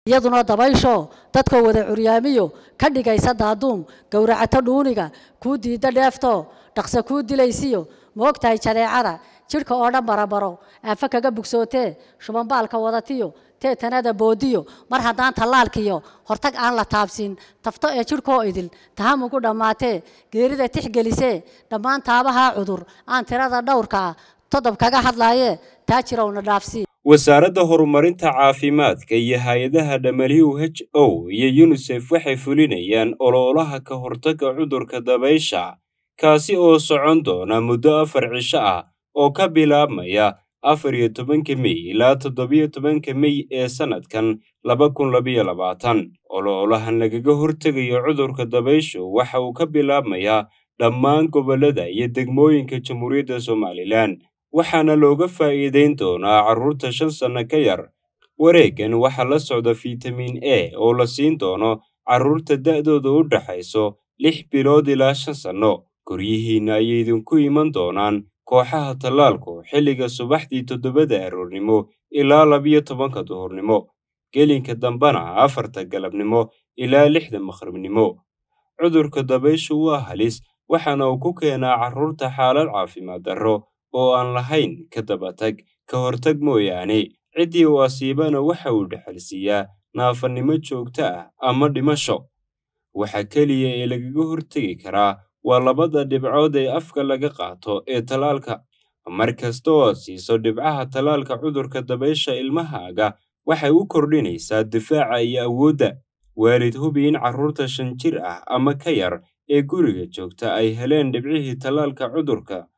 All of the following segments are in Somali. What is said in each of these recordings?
iyaduna dabaysho dadkoo wada curyaamiyo ka dhigaysa daaduum gowracato dhuuniga kuu diidda dheefto dhaqso kuu dilaysiyo moogtahay jaleecada jidhka oo dhan barabaro aafa kaga bugsootee shubanbaalka wadatiyo teetanada boodiyo mar haddaan tallaalkiyo hortag aan la taabsin tafto ee jidhkoo idil tahamugu dhammaatee geerida tixgelisee dhammaan taabahaa cudur aan tirada dhowrka ah todob kaga hadlaayee taa jirowna dhaafsii wasaaradda horumarinta caafimaadka iyo hay-adaha w h o iyo yunisef waxay fulinayaan ololaha ka hortagga cudurka dabaysha kaasi oo socon doona muddo afar cisho ah oo ka bilaabmaya afar iyo tobanka mey ilaa toddobiyo tobanka mey ee sannadkan laba kun labayo labaatan ololahan lagaga hortegayo cudurka dabayshu waxa uu ka bilaabmayaa dhammaan gobollada iyo degmooyinka jamhuuriyadda somalilan waxaana looga faa'iidayn doonaa carruurta shan sanno ka yar wareeggan waxaa la socda fitamin a oo la siin doono carruurta da'dooda u dhaxayso lix bilood ilaa shan sanno guryihiinna ayay idinku iman doonaan kooxaha tallaalku xilliga subaxdii toddobada aroornimo ilaa labiyo tobanka duhurnimo gelinka dambena afarta galabnimo ilaa lixda maqribnimo cudurka dabayshu waa halis waxaana uu ku keenaa carruurta xaalad caafimaad darro oo aan lahayn ka dabatag ka hortag mooyaane ciddii uu asiibana waxa uu dhexalsiiyaa naafannimo joogto ah ama dhimasho waxa keliya ee lagaga hortegi karaa waa labada dhibcood ee afka laga qaato ee tallaalka mar kasta oo aad siiso dhibcaha tallaalka cudurka dabaysha ilmahaaga waxay u kordhinaysaa difaaca iyo awoodda waalid hubi in carruurta shan jir ah ama ka yar ee guriga joogta ay heleen dhibcihii tallaalka cudurka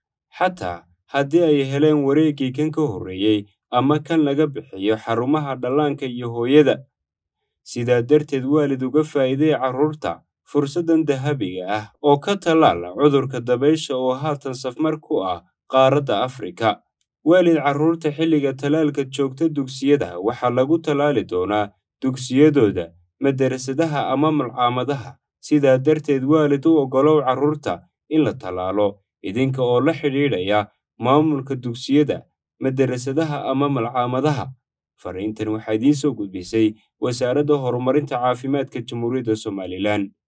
xataa haddii ay heleen wareeggii kan ka horreeyey ama kan laga bixiyo xarumaha dhallaanka iyo hooyada sidaa darteed waalid uga faa'iidee carruurta fursaddan dahabiga ah oo ka tallaala cudurka dabaysha oo haatan safmar ku ah qaaradda afrika waalid carruurta xilliga tallaalka joogta dugsiyada waxaa lagu tallaali doonaa dugsiyadooda madarasadaha ama malcaamadaha sidaa darteed waalid u oggolow carruurta in la tallaalo idinka oo la xidhiidhaya maamulka dugsiyada madarasadaha ama malcaamadaha fariintan waxaa idiin soo gudbisay wasaaradda horumarinta caafimaadka jamhuuriyadda somalilan